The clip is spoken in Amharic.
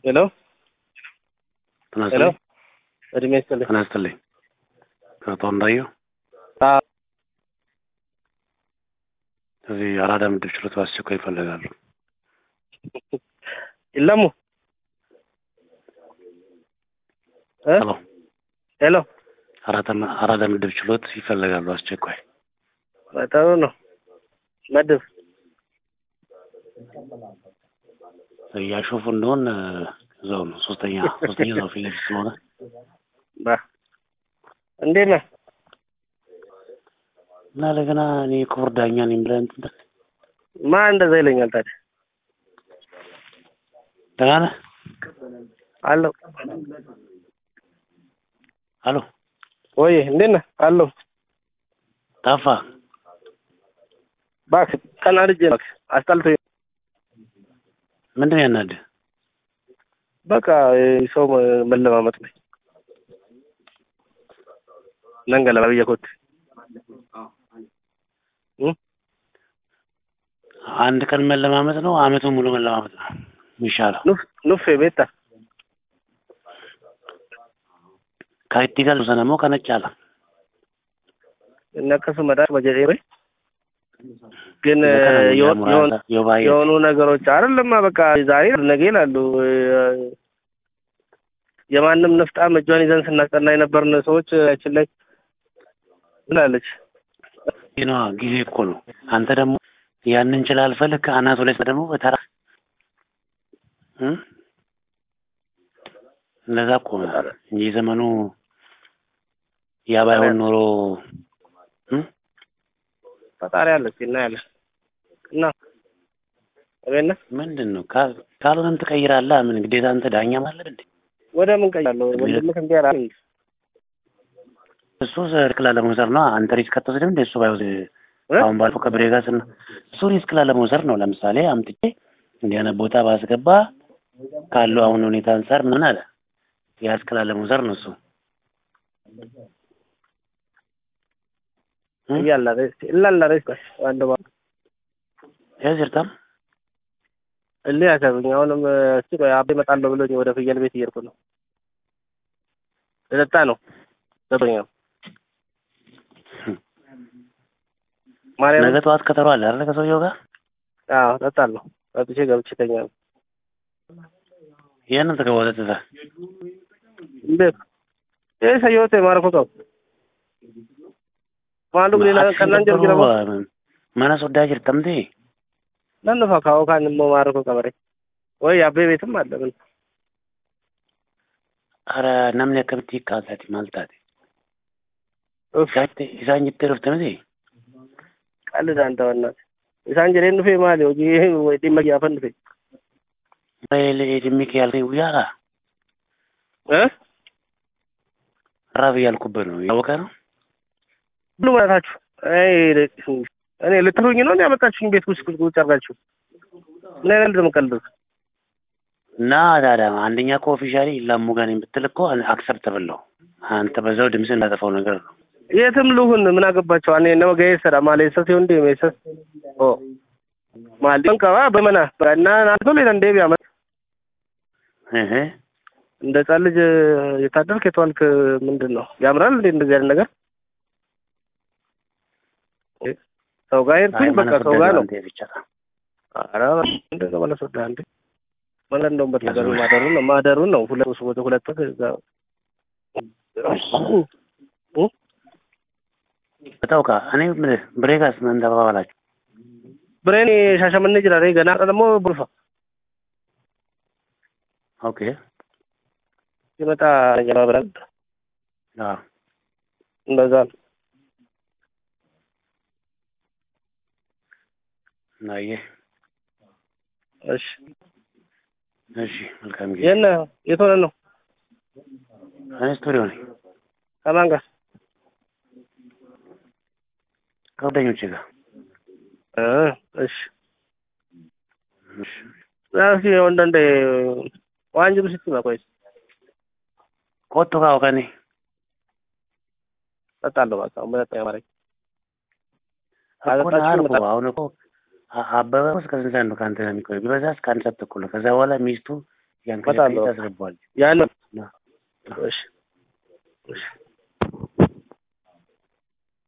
ሄሎ ጤና ሄሎ ይስጥልኝ። እድሜ ይስጥልኝ። ጤና ይስጥልኝ። አቶ እንዳየው አዎ፣ እዚህ አራዳ ምድብ ችሎት በአስቸኳይ ይፈልጋሉ። የለሙ እ ሄሎ ሄሎ አራዳ አራዳ ምድብ ችሎት ይፈልጋሉ አስቸኳይ። ጥሩ ነው። መድብ እያሾፉ እንደሆን እዛው ነው ሶስተኛ ሶስተኛ እዛው ፊት ለፊት ስለሆነ ባ እንዴት ነህ? እና ለገና እኔ ክቡር ዳኛ ነኝ ብለህ እንትን ትል ማን እንደዛ ይለኛል ታዲያ? ደህና ነህ? አለሁ አሎ ወይ እንዴት ነህ? አለሁ ታፋ እባክህ ቀናድጄ እባክህ አስጠልቶኝ ምንድን ነው ያናድህ? በቃ ሰው መለማመጥ ላይ ነንገላ ብየኮት አንድ ቀን መለማመጥ ነው አመቱን ሙሉ መለማመጥ ነው የሚሻለው። ኑፍ ኑፌ ቤታ ከኢቲ ጋር ሰነሞ ከነጫላ እነከሱ መዳር በጀዴ ግን የሆኑ የሆኑ ነገሮች አይደለማ በቃ ዛሬ ነገ ይላሉ። የማንም ንፍጣም እጇን ይዘን ስናስጠና የነበርን ሰዎች ያችን ላይ ብላለች። ነዋ ጊዜ እኮ ነው። አንተ ደግሞ ያንን ችላል ፈልግ አናቱ ላይ ደግሞ በተራ እ እንደዛ እኮ ነው እንጂ ዘመኑ ያ ባይሆን ኖሮ እ ፈጣሪ አለች እና ያለ እና እቤት ነህ? ምንድን ነው ካል- ካልሆነም ትቀይራለህ። ምን ግዴታ አንተ ዳኛ ማለት እንዴ? ወደ ምን ቀያለሁ? ወንድምህ እንዲህ ያላል እንዴ? እሱ ሪስክ ላለመውሰድ ነው። አንተ ሪስክ አትወስድም እንደ እሱ ባይወስድ እ? አሁን ባልፎ ከብሬ ጋር ስና እሱ ሪስክ ላለመውሰድ ነው። ለምሳሌ አምጥቼ እንዲህ አይነት ቦታ ባስገባ ካለው አሁን ሁኔታ አንጻር ምን አለ ያ ሪስክ ላለመውሰድ ነው እሱ እ? እያላ ሬስ እላላ ሬስ ቆይ አንድ ባ ያዝርታም እሊ ያሰብኝ አሁንም እስቲ ቆይ አቤ እመጣለሁ ብሎኝ ወደ ፍየል ቤት እየሄድኩ ነው። ልጠጣ ነው ዘጠኛው ማርያም ነገ ጠዋት ቀጠሮ አለ አይደል ከሰውየው ጋር አዎ እጠጣለሁ። ጠጥቼ ገብቼ እተኛለሁ። ያንን ተገወተ ትዛ እንዴት ይህ ሰየወት ማረኮ ቀው ማሉ ግሌላ ከናን ጀርጊ ረሞ mana sodaa jirtamte nan dhufa kaa'oo kaan immoo maarko qabare ወይ አቤ ቤትም አለ ምን ara namni akkamitti hiikkaasaati maal taate ኡፍ isaan jettee dhufte miti ቀልድ አንተ በእናትህ isaan jedheen dhufe maali hojii ወይ dhimma gaafa dhufe dhimmi kee halkanii guyyaadha እ ራብ እያልኩበት ነው ያወቀ ነው ሁሉ ማለታችሁ እኔ ልትሉኝ ነው ያመጣችሁኝ ቤት ውስጥ ቁጭ አድርጋችሁ ምን አይነት ልድ የምቀልዱት እና ታዲያ አንደኛ እኮ ኦፊሻሊ ላሙ ጋር ነኝ ብትል እኮ አክሰፕተብል ነው አንተ በዛው ድምፅ እንዳጠፋው ነገር ነው የትም ልሁን ምን አገባቸው አኔ ነው ገይሰራ ማሌሰስ ይሁን ዲ ሜሰስ ኦ ማል ቀባ በመና እና ናቶ ሌላ እንደ ቢያመ እህ እንደ ህጻን ልጅ የታደልክ የተዋልክ ምንድን ነው ያምራል እንዴ እንደዚህ አይነት ነገር ሰው ጋር ሄድኩኝ በቃ ሰው ጋር ነው ብቻ ኧረ እንደዛ ማለት ወደ አንዴ ማለት እንደውም በተገሩ ማደሩን ነው ማደሩን ነው ሁለት ወደ ሁለት ወደ እዛ በታውቃ እኔ የምልህ ብሬጋስ ምን ተባባላችሁ ብሬን ሻሸመኔ ጅራሬ ገና ደግሞ ቡልፋ ኦኬ ሲመጣ ጀማ ብላል አዎ እንደዛ ነው ናየ እሺ እሺ መልካም ጊዜ የት ነህ የት ሆነህ ነው እኔ ስቱዲዮ ነኝ ከማን ጋር ከጓደኞቼ ጋር እ እሺ እሺ እስኪ ወንዳንዴ ዋን ጅሩ ሲቲ ቆይ ቆጡ ካው ከኔ እጠጣለሁ በቃ ሁለተኛ ማረኝ እኮ ነህ አልኩህ። አሁን እኮ አ- አበበ እስከ ስንት ሰዓት ነው ከአንተ ጋር የሚቆየው? ቢበዛ እስከ አንድ ሰዓት ተኩል ነው። ከዛ በኋላ ሚስቱ ያን እመጣለሁ። ከጨቀየ ታስገባዋለህ። ያን ና። እሺ እሺ